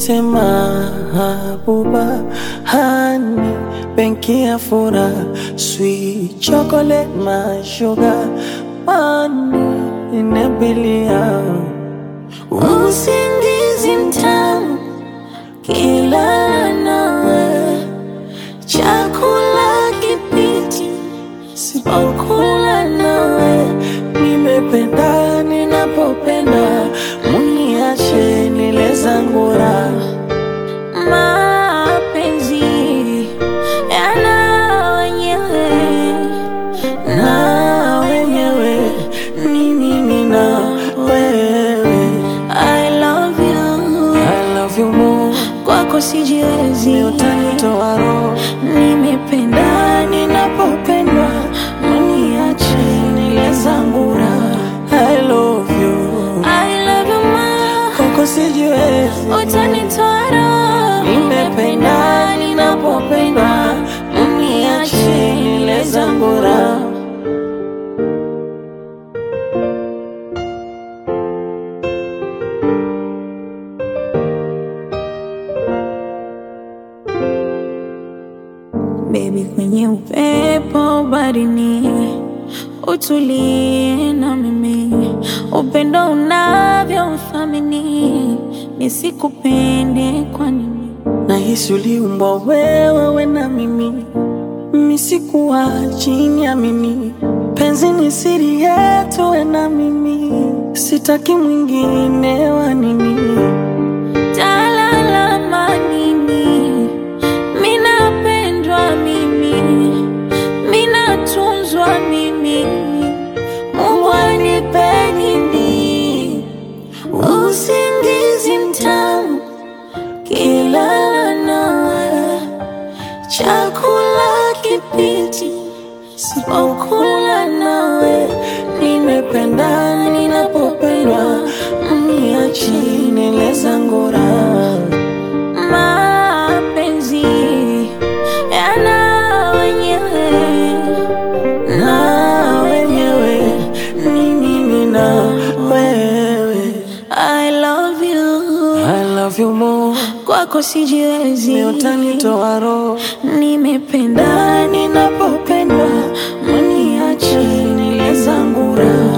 Niite mahabuba hani benki ya fura sweet chocolate my sugar money inabilia Usingizi mtamu kila nawe, chakula kipiti sipokula nawe, nimependa ninapopenda muniache nile zangu raha mapenzi yana wenyewe na wenyewe ni mimi na wewe I love you, I love you more kwako sijiwezi, utanitoa roho nimependa ninapopendwa, mniache nile zangu raha. I love you I love you ma, kwako sijiwezi utanitoa roho, nimependa ninapopendwa mniache nile zangu raha Baby, kwenye upepo barini, utulie na mimi, upendo unavyo uthamini, nisikupende kwa nini? Nahisi uliumbwa wewe we na mimi, mimi sikuwa chini ya mimi. Penzi ni siri yetu we na mimi, sitaki mwingine wa nini. Talalama nini? Minapendwa mimi, minatunzwa mimi, Mungu anipe nini? Usingizi mtamu kilala nawe, chakula kipiti sipokula nawe, Nimependa ninapopendwa, mniache nile zangu raha. mapenzi yana wenyewe na wenyewe ni mimi na wewe. I love you, I love you more, kwako sijiwezi, ni utanitoa roho nimependa ninapopendwa, mniache nile zangu raha.